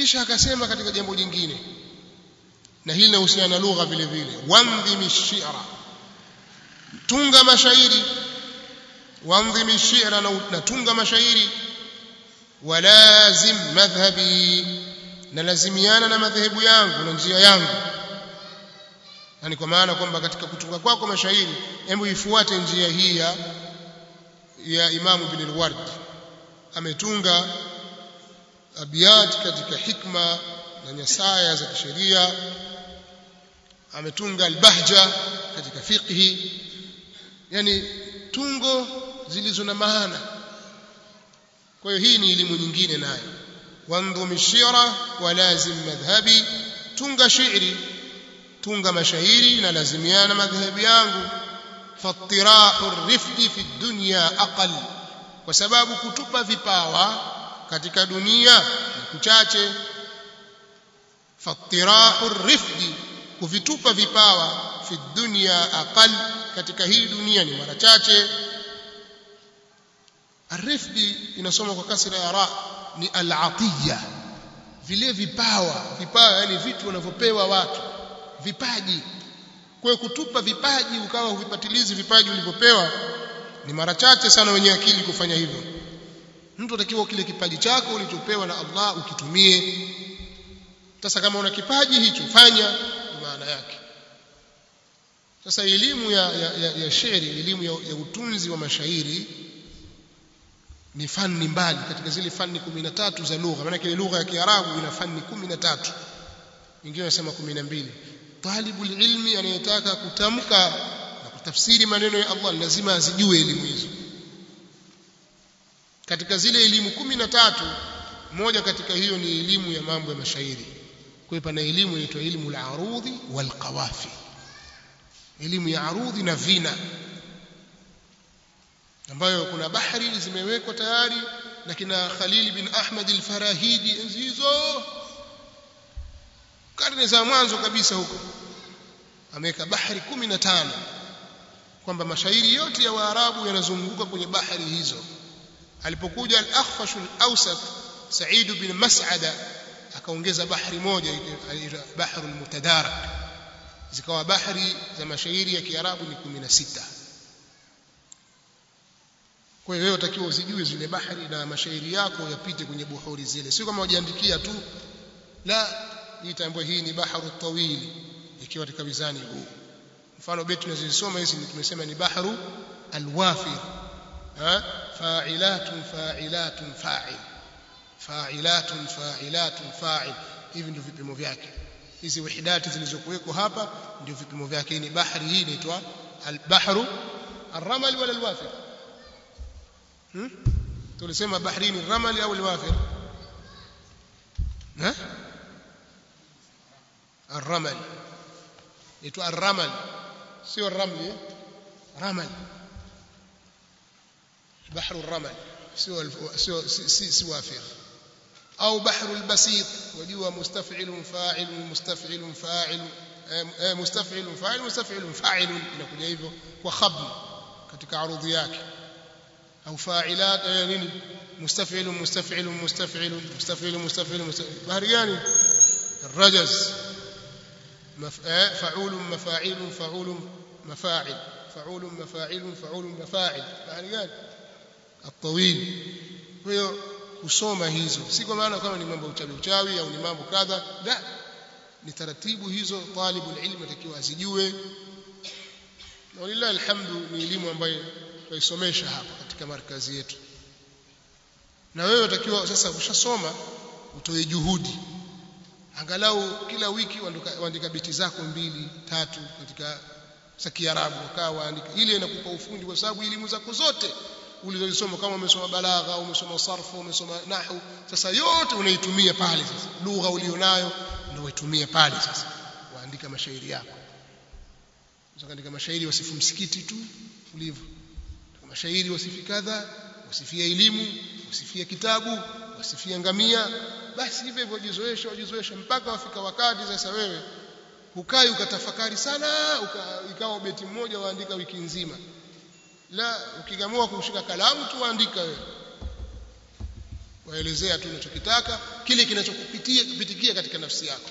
kisha akasema katika jambo jingine na hili linahusiana na lugha vile vile wandhimi shi'ra tunga mashairi wandhimi shi'ra na tunga mashairi walazim madhhabi na lazimiana na madhehebu yangu na njia yangu yani kwa maana kwamba katika kutunga kwako mashairi hebu ifuate njia hii ya ya Imam Ibn al-Ward ametunga abiyat katika hikma na nyasaya za kisheria ametunga al-bahja katika fiqhi yani tungo zilizo na maana kwa hiyo hii ni elimu nyingine nayo wandhum shira wa lazim madhhabi tunga shairi tunga mashairi na lazimiana madhhabu yangu fattirahu rifqi fi dunya aqal kwa sababu kutupa vipawa katika dunia ni kuchache fattirahu rifqi kuvitupa vipawa fi dunya aqal katika hii dunia ni mara chache arifqi inasoma kwa kasra ya ra ni al-atiya vile vipawa vipawa yani vitu wanavyopewa watu vipaji kwa hiyo kutupa vipaji ukawa huvipatilizi vipaji ulivyopewa ni mara chache sana wenye akili kufanya hivyo mtu atakiwa kile kipaji chako ulichopewa na Allah ukitumie sasa kama una kipaji hicho fanya maana yake sasa elimu ya, ya, ya, ya shairi elimu ya, ya utunzi wa mashairi ni fani mbali katika zile fani 13 za lugha maana ile lugha ya Kiarabu ina fani 13 wengine wanasema 12 talibul ilmi anayetaka kutamka na kutafsiri maneno ya Allah lazima azijue elimu hizo katika zile elimu 13 moja katika hiyo ni elimu ya mambo ya mashairi kwa hiyo pana elimu inaitwa elimu al-arudhi wal qawafi elimu ya arudhi na vina ambayo kuna bahari zimewekwa tayari na kina Khalil bin Ahmad al-Farahidi enzi hizo karne za mwanzo kabisa huko ameweka bahari 15 kwamba mashairi yote ya Waarabu yanazunguka kwenye bahari hizo alipokuja al-Akhfash al-Awsat Sa'id bin Mas'ada akaongeza bahari moja bahru al-Mutadarak zikawa bahari za mashairi ya Kiarabu ni 16 kwa hiyo wewe utakiwa uzijue zile bahari na mashairi yako yapite kwenye buhuri zile sio kama wajiandikia tu la itambue hii ni bahru tawili ikiwa katika mizani huu mfano beti tunazisoma hizi tumesema ni bahru alwafir ha fa'ilatun fa'ilatun fa'il fa'ilatun fa'ilatun fa'il hivi ndio vipimo vyake hizi wahidati zilizokuweko hapa ndio vipimo vyake ni bahari hii inaitwa albahru الرمل ولا الوافر tulisema bahrini الرمل au الوافر ها الرمل يتو الرمل سوى الرمل رمل بحر الرمل سوى سوى سوافر أو بحر البسيط وجوا مستفعل فاعل مستفعل فاعل مستفعل فاعل مستفعل فاعل inakuja hivyo kwa khabn katika arudhi yake au fa'ilat nini مستفعل مستفعل مستفعل مستفعل مستفعل bahari gani الرجز فعول مفاعيل فعول مفاعل فعول مفاعيل فعول مفاعل bahari gani الطويل kwa hiyo kusoma hizo si kwa maana kama ni mambo uchawi uchawi au ni mambo kadha la ni taratibu hizo talibul ilmi atakiwa azijue na walillahi alhamdu ni elimu ambayo tuisomesha hapa katika markazi yetu na wewe utakiwa sasa ushasoma utoe juhudi angalau kila wiki waandika biti zako mbili tatu katika za Kiarabu ukawa waandika ile inakupa ufundi kwa sababu elimu zako zote ulizosoma kama umesoma balagha umesoma sarfu umesoma nahwu sasa yote unaitumia pale sasa lugha ulionayo ndio uitumie pale sasa waandika mashairi yako ukaandika mashairi wasifu msikiti tu ulivyo mashairi wasifi kadha wasifia elimu wasifia kitabu wasifia ngamia basi hivyo hivyo jizoesha wajizoesha mpaka wafika wakati sasa wewe ukai ukatafakari sana uka, ikawa beti mmoja waandika wiki nzima la ukigamua kushika kalamu tu waandika wewe waelezea tu unachokitaka kile kinachokupitia kupitikia katika nafsi yako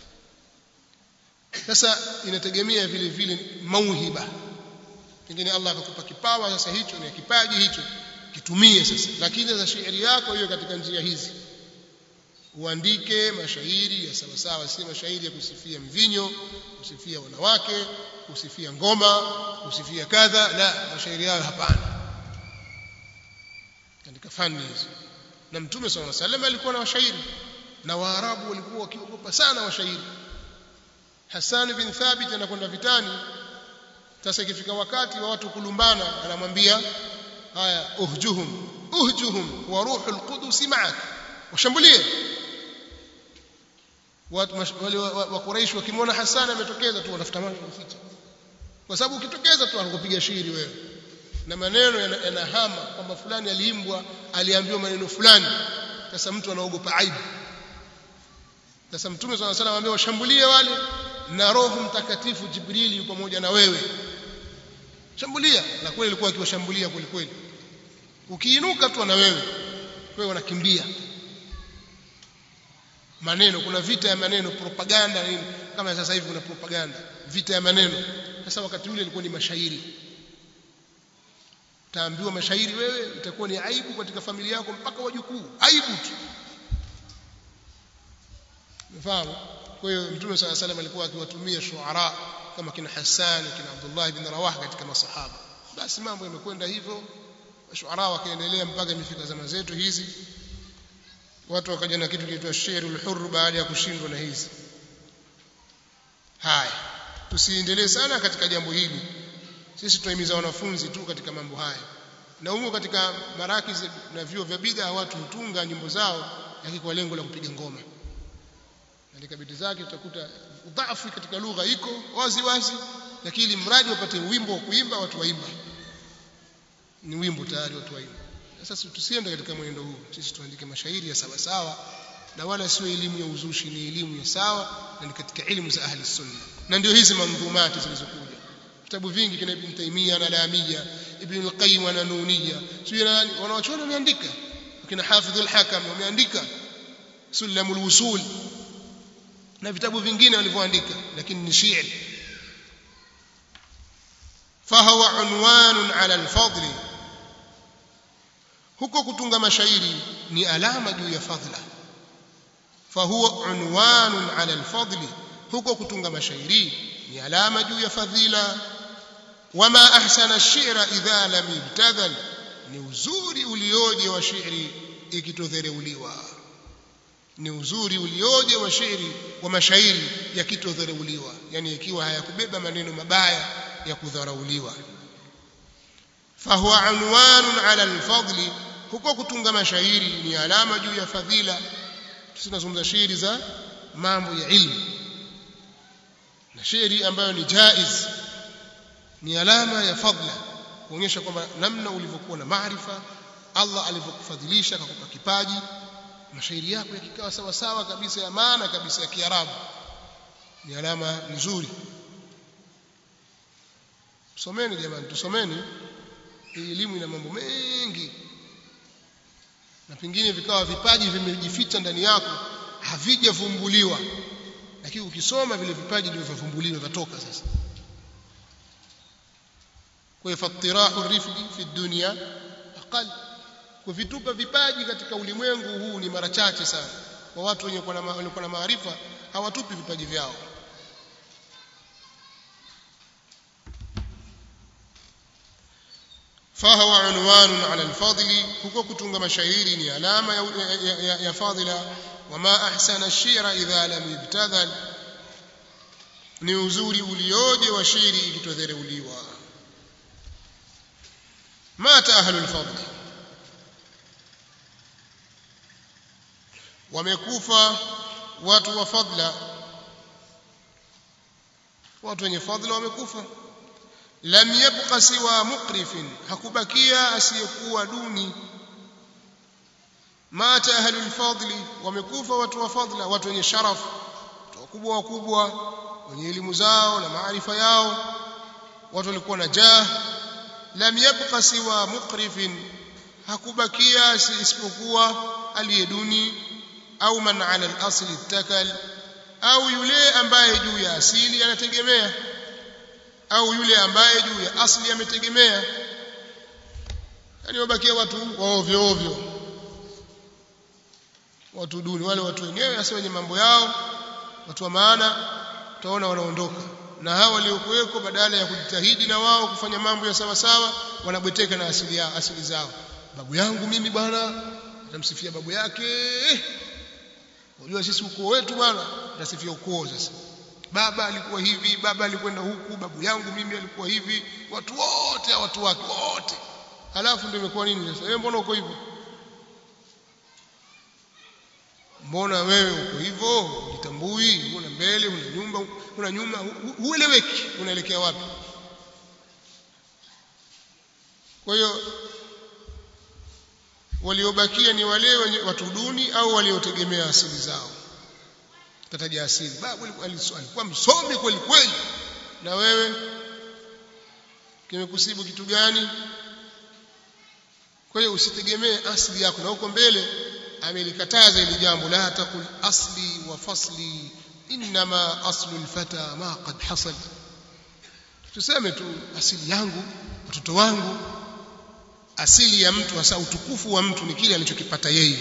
sasa inategemea vile vile mauhiba pengine Allah akakupa kipawa sasa hicho ni kipaji hicho kitumie sasa lakini sasa shairi yako hiyo katika njia hizi uandike mashairi ya sawa sawa si mashairi ya kusifia mvinyo kusifia wanawake kusifia ngoma kusifia kadha la mashairi hayo hapana katika fani hizo na mtume swalla salam alikuwa na washairi na waarabu walikuwa wakiogopa sana washairi Hassan bin Thabit anakwenda vitani sasa ikifika wakati wa watu kulumbana anamwambia haya uhjuhum uhjuhum wa ruhul qudus ma'ak washambulie watu wale wa Quraysh wakimwona Hassan ametokeza tu wanafuta macho kuficha kwa sababu ukitokeza tu anakupiga shiri wewe na maneno yanahama kwamba fulani aliimbwa aliambiwa maneno fulani sasa mtu anaogopa aibu sasa mtume swalla salam ambaye washambulie wale na roho mtakatifu jibrili yuko pamoja na wewe shambulia na kweli alikuwa akiwashambulia kweli kweli ukiinuka tu na wewe wewe unakimbia maneno kuna vita ya maneno propaganda nini kama sasa hivi kuna propaganda vita ya maneno sasa wakati ule ilikuwa ni mashairi utaambiwa mashairi wewe itakuwa ni aibu katika familia yako mpaka wajukuu aibu tu mfahamu kwa hiyo mtume swalla salam alikuwa akiwatumia shuara kama kina Hassan kina Abdullah ibn Rawah katika masahaba basi mambo yamekwenda hivyo shuara wakaendelea mpaka imefika zama zetu hizi watu wakaja na kitu kiitwa shairul hurr baada ya kushindwa na hizi haya tusiendelee sana katika jambo hili sisi tunahimiza wanafunzi tu katika mambo haya na humo katika marakiz na vyuo vya bid'a watu hutunga nyimbo zao lakini kwa lengo la kupiga ngoma katika biti zake utakuta udhaifu katika lugha iko wazi wazi lakini mradi wapate wimbo wa kuimba watu waimba ni wimbo tayari watu waimba sasa tusiende katika mwenendo huu sisi tuandike mashairi ya sawa sawa na wala sio elimu ya uzushi ni elimu ya sawa na ni katika elimu za ahli sunna na ndio hizi mandhumati zilizokuja vitabu vingi kina Ibn Taymiyyah na Lamia Ibn al-Qayyim na Nuniyya sio nani wanawachuoni wameandika kina Hafidh al-Hakam wameandika Sulamul Wusul na vitabu vingine walivyoandika lakini ni shi'r fahuwa unwanun ala al-fadl huko kutunga mashairi ni alama juu ya fadhila fahuwa unwanun ala al-fadl huko kutunga mashairi ni alama juu ya fadhila wama ahsana ash-shi'ra idha lam yubtadhal ni uzuri ulioje wa shairi ikitodhereuliwa ni uzuri ulioje wa shairi wa mashairi yakitodharauliwa yani ikiwa hayakubeba maneno mabaya ya kudharauliwa fahuwa unwanun ala alfadli huko kutunga mashairi ni alama juu ya fadhila tunazungumza shairi za mambo ya ilmu na shairi ambayo ni jaiz ni alama ya fadla kuonyesha kwamba namna ulivyokuwa na maarifa Allah alivyokufadhilisha akakupa kipaji mashairi yako yakikawa sawa sawa kabisa ya maana kabisa ya Kiarabu ni alama nzuri tusomeni jamani tusomeni hii elimu ina mambo mengi na pengine vikawa vipaji vimejificha ndani yako havijavumbuliwa lakini ukisoma vile vipaji vilivyovumbuliwa vitoka sasa kwa hiyo fatirahu rifqi fi dunya aqal kuvitupa vipaji katika ulimwengu huu ni mara chache sana kwa watu wenye kuwa na maarifa hawatupi vipaji vyao فهو عنوان على الفضل huko kutunga mashairi ni alama ya, ya, ya, ya fadhila wama ahsana ash-shi'ra idha lam yubtadhal ni uzuri ulioje wa shairi ikitodhereuliwa mata ahlul fadl wamekufa watu wa fadla watu wenye fadla wamekufa lam yabqa siwa muqrifin hakubakia asiyekuwa duni mata ahlul fadli wamekufa watu wa fadla watu wenye sharaf watu wakubwa wakubwa wenye elimu zao na maarifa yao watu walikuwa na jah lam yabqa siwa muqrifin hakubakia isipokuwa aliye duni au man ala al-asli ittakal au yule ambaye juu ya asili anategemea au yule ambaye juu ya asli ametegemea yani wabakia watu wa ovyo ovyo watu duni wale watu wenyewe hasa wenye mambo yao watu wa maana utaona wanaondoka na hao waliokuweko badala ya kujitahidi na wao kufanya mambo ya sawa sawa wanabweteka na asili yao asili zao babu yangu mimi bwana namsifia babu yake unajua sisi ukoo wetu bwana nasifia ukoo sasa baba alikuwa hivi baba alikwenda huku babu yangu mimi alikuwa hivi watu wote watu wake wote halafu ndio imekuwa nini sasa wewe mbona uko hivyo mbona wewe uko hivyo jitambui una mbele una nyumba una nyuma hueleweki unaelekea wapi kwa hiyo waliobakia ni wale wenye watu duni au waliotegemea asili zao tataja asili babu alikuwa msomi kweli kweli na wewe kimekusibu kitu gani kwa hiyo usitegemee asili yako na huko mbele amelikataza ili jambo la taqul asli wa fasli inma aslu alfata ma qad hasal tuseme tu asili yangu watoto wangu asili ya mtu hasa utukufu wa mtu ni kile alichokipata yeye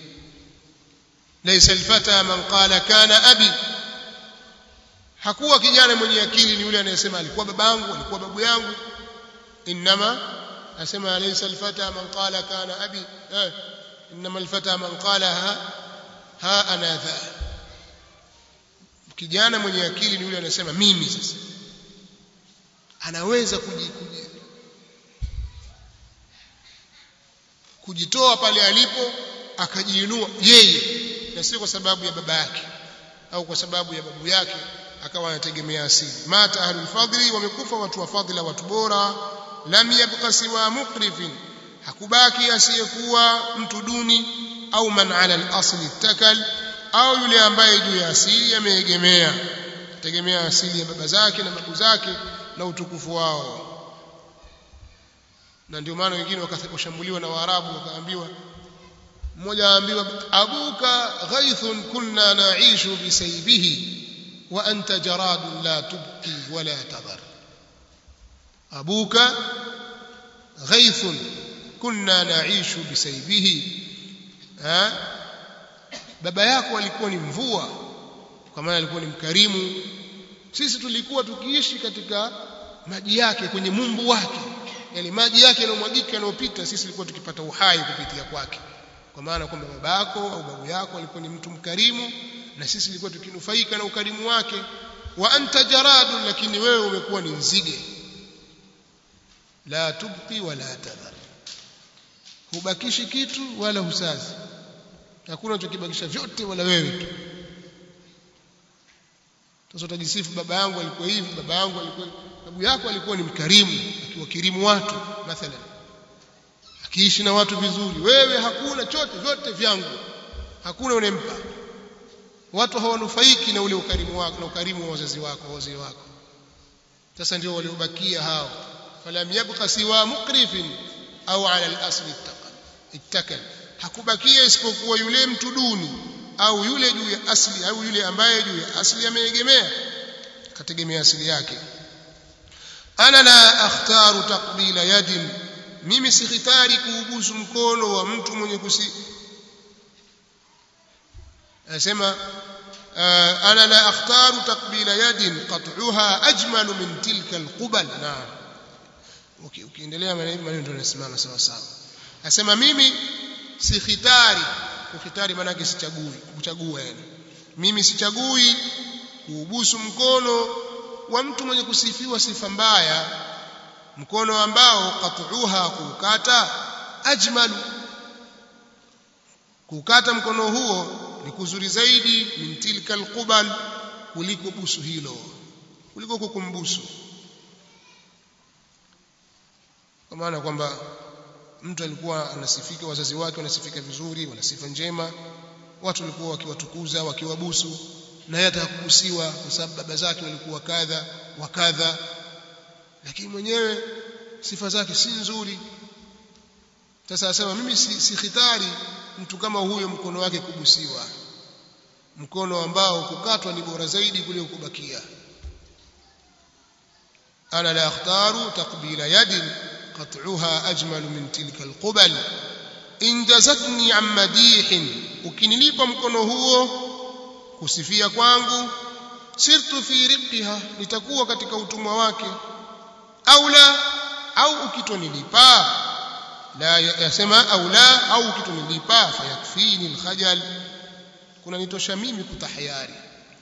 laysa alfata man qala kana abi hakuwa kijana mwenye akili ni yule anayesema alikuwa babangu alikuwa babu yangu inma asema laysa alfata man qala kana abi eh inma alfata man qala ha ha ana dha kijana mwenye akili ni yule anasema mimi sasa anaweza kuji, kuji, kujitoa pale alipo akajiinua yeye na sio kwa sababu ya baba yake au kwa sababu ya babu yake akawa anategemea asili mata ahlul fadli wamekufa watu wa fadhila watu bora lam yabqa siwa muqrifin hakubaki asiyekuwa mtu duni au man ala al-asli takal au yule ambaye juu ya asili ameegemea tegemea asili ya baba zake na babu zake na utukufu wao na ndio maana wengine wakashambuliwa na Waarabu wakaambiwa mmoja aambiwa abuka ghaithun kunna naishu bisaybihi wa anta jaradun la tubqi wala tadhar abuka ghaithun kunna naishu bisaybihi ha baba yako alikuwa ni mvua kwa maana alikuwa ni mkarimu sisi tulikuwa tukiishi katika maji yake kwenye mumbu wake yani maji yake yanayomwagika yanayopita sisi tulikuwa tukipata uhai kupitia kwake kwa maana kwamba babako au babu yako alikuwa ni mtu mkarimu na sisi tulikuwa tukinufaika na ukarimu wake wa anta jaradun lakini wewe umekuwa ni nzige la tubqi wala tadhar hubakishi kitu wala husazi hakuna unachokibakisha vyote wala wewe tu sasa utajisifu baba yangu alikuwa hivi baba yangu alikuwa babu yako alikuwa ni mkarimu akiwakirimu watu mathalan akiishi na watu vizuri wewe hakuna chote vyote vyangu hakuna unempa watu hawanufaiki na ule ukarimu wako na ukarimu wa wazazi wako wazee wako sasa ndio waliobakia hao falam yabqa siwa muqrifin au ala al-asli ittaqal ittakal hakubakia isipokuwa yule mtu duni au yule juu ya asli au yule ambaye juu ya asli ameegemea kategemea asili yake ana la akhtaru taqbila yadin mimi sikhitari kuubusu mkono wa mtu mwenye kusi anasema ana la akhtaru taqbila yadin qat'uha ajmalu min tilka alqubal naam ukiendelea maneno ndio yanasimama sawa sawa anasema mimi sikhitari kukhitari maana yake sichagui kuchagua yani mimi sichagui kuubusu mkono wa mtu mwenye kusifiwa sifa mbaya mkono ambao qat'uha kukata ajmalu kukata mkono huo ni kuzuri zaidi min tilka alqubal kuliko busu hilo kuliko kukumbusu kwa maana kwamba mtu alikuwa anasifika wazazi wake wanasifika vizuri wana sifa njema watu walikuwa wakiwatukuza wakiwabusu na yeye atakubusiwa kwa sababu baba zake walikuwa kadha wa kadha lakini mwenyewe sifa zake si nzuri sasa asema mimi si, si khitari mtu kama huyo mkono wake kubusiwa mkono ambao kukatwa ni bora zaidi kuliko kubakia ana la akhtaru taqbila yadin qat'uha ajmalu min tilka alqubal in jazatni an madihin ukinilipa mkono huo kusifia kwangu sirtu fi riqiha nitakuwa katika utumwa wake au la au ukitonilipa la yasema au la au ukitonilipa fayakfini alkhajal kuna nitosha mimi kutahayari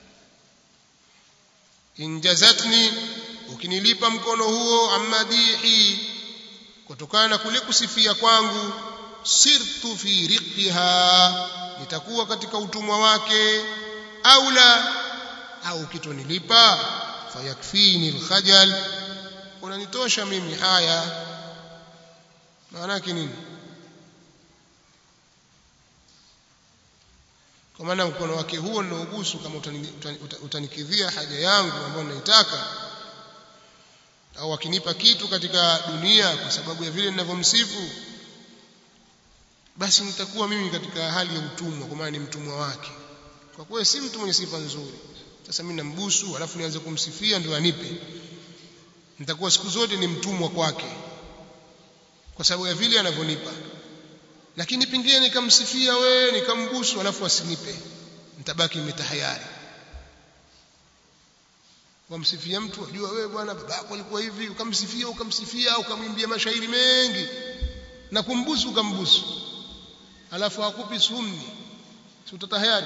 injazatni ukinilipa mkono huo amadihi kutokana na kule kusifia kwangu sirtu fi riqiha nitakuwa katika utumwa wake au la au kitonilipa fayakfini alkhajal unanitosha mimi haya maana yake nini kwa maana mkono wake huo ninaogusu kama utanikidhia haja yangu ambayo naitaka au akinipa kitu katika dunia kwa sababu ya vile ninavyomsifu basi nitakuwa mimi katika hali ya utumwa kwa maana ni mtumwa wake kwa kuwa si mtu mwenye sifa nzuri sasa mimi nambusu alafu nianze kumsifia ndio anipe nitakuwa siku zote ni mtumwa kwake kwa sababu ya vile anavyonipa lakini pingine nikamsifia we nikambusu alafu asinipe nitabaki nimetahayari wamsifia mtu ajua wewe bwana babako alikuwa hivi ukamsifia ukamsifia ukamwimbia mashairi mengi na kumbusu ukambusu alafu hakupi sumni si utatahayari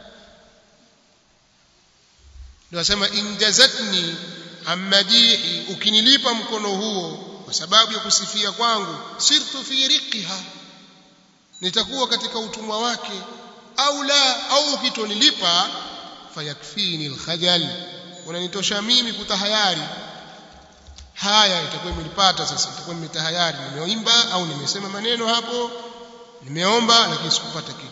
ndio asema injazatni amadihi ukinilipa mkono huo kwa sababu ya kusifia kwangu sirtu fi riqiha nitakuwa katika utumwa wake au la au ukitonilipa fayakfini alkhajal unanitosha mimi kutahayari haya itakuwa imenipata sasa itakuwa nimetahayari nimeimba au nimesema maneno hapo nimeomba lakini sikupata kitu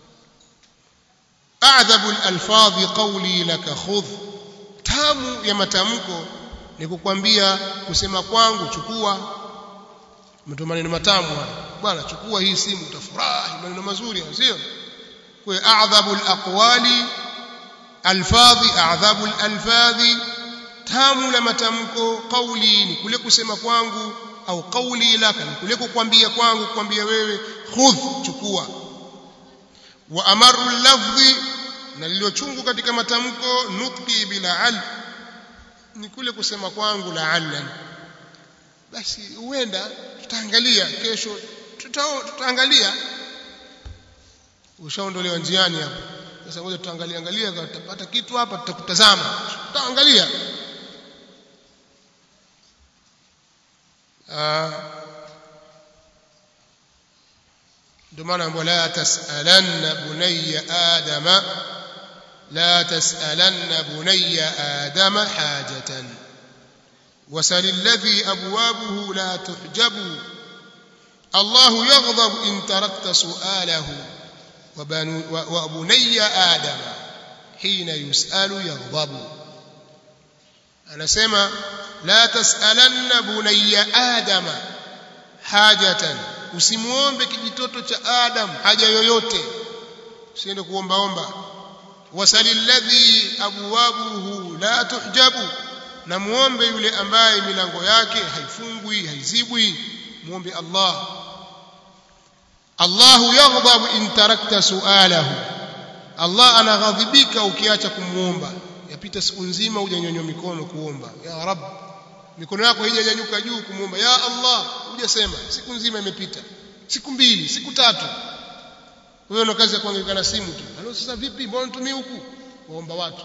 a'dhabu al-alfadhi qawli laka khudh tamu ya matamko ni kukwambia kusema kwangu chukua mtu maneno matamu haya bwana chukua hii simu utafurahi maneno mazuri sio kwa a'dhabu al-aqwali alfadhi a'dhabu al-alfadhi tamu la matamko qawli ni kule kusema kwangu au qawli laka ni kule kukwambia kwangu kukwambia wewe khudh chukua wa amaru lafdhi na liliochungu katika matamko nutqi bila al ni kule kusema kwangu la'allan basi huenda tutaangalia kesho tutaangalia ushaondolewa njiani hapa sasa ngoja tutaangalia angalia tutapata kitu hapa tutakutazama tutaangalia ndio maana ambapo la tasalanna bunayya adama la tasalanna bunayya adama hajatan وسل الذي أبوابه لا تحجب الله يغضب إن تركت سؤاله وبني آدم حين يسأل يغضب أنا سمع لا تسألن بني آدم حاجة usimuombe kijitoto cha Adam haja yoyote usiende kuombaomba wasalilladhi abwabuhu la tuhjabu na muombe yule ambaye milango yake haifungwi haizibwi muombe Allah Allahu yaghdhabu in tarakta su'alahu Allah anaghadhibika ukiacha kumuomba yapita siku nzima hujanyonywa mikono kuomba ya rab mikono yako haijanyanyuka juu kumuomba ya Allah hujasema siku nzima imepita siku mbili siku tatu wewe una kazi ya kuangalia na simu tu halo sasa vipi mbona nitumie huku waomba watu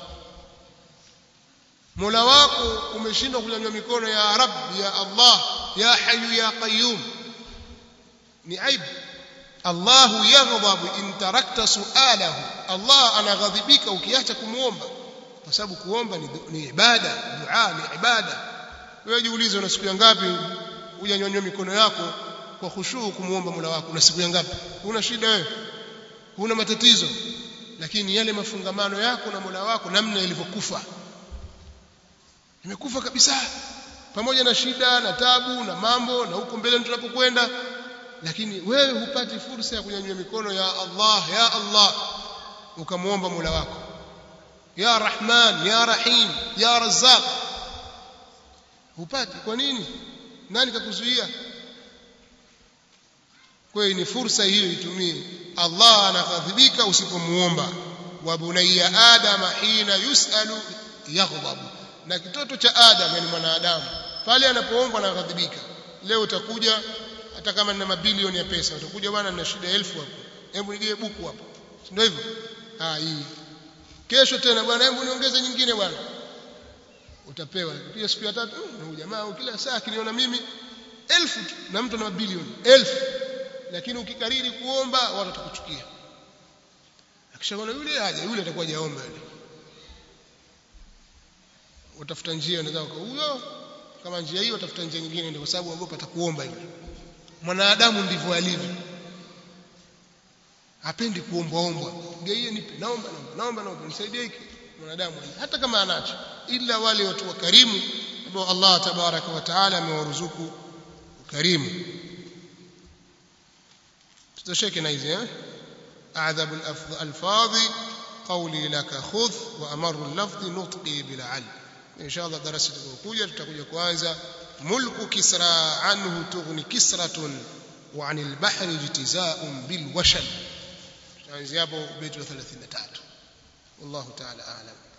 Mola wako umeshindwa kunyanyua mikono ya Rabb ya Allah ya Hayyu ya Qayyum ni aibu Allah yaghdhabu in tarakta su'alahu Allah anaghadhibika ukiacha kumuomba kwa sababu kuomba ni, ni ibada dua ni ibada wewe jiulize una siku ngapi hujanyanyua mikono yako kwa khushuu kumuomba Mola wako una siku ngapi una shida wewe una matatizo lakini yale mafungamano yako na Mola wako namna ilivyokufa imekufa kabisa pamoja na shida na tabu na mambo na huko mbele tunapokwenda lakini wewe hupati fursa ya kunyanyua mikono ya Allah ya Allah ukamwomba Mola wako ya Rahman ya Rahim ya Razzaq hupati kwa nini nani kakuzuia kwa hiyo ni fursa hiyo itumie Allah anaghadhibika usipomuomba wa bunayya adama hina yusalu yaghdab na kitoto cha adam yani mwanadamu pale anapoombwa anaghadhibika leo utakuja hata kama nina mabilioni ya pesa utakuja bwana nina shida elfu hapo hebu nigie buku hapo ndio hivyo ah hii kesho tena bwana hebu niongeze nyingine bwana utapewa pia siku ya tatu na huyu jamaa kila saa akiniona mimi elfu tu na mtu na mabilioni elfu lakini ukikariri kuomba watu watakuchukia akishaona yule aje yule atakuwa jaomba yule utafuta njia unaweza huyo kama njia hiyo utafuta njia nyingine ndio kwa sababu ogopa atakuomba yule mwanadamu ndivyo alivyo hapendi kuombwa ombwa geie nipe naomba naomba naomba naomba nisaidie hiki mwanadamu hata kama anacho ila wale watu wakarimu ambao Allah tabaraka wa taala amewaruzuku ukarimu tutasheke na hizi eh أعذب الألفاظ قولي لك خذ وأمر اللفظ نطقي بالعل إن شاء الله درس تكوكوية تكوكوية كوانزا ملك كسرى عنه تغني كسرة وعن البحر اجتزاء بالوشل يعني زيابه بيت 33 والله تعالى أعلم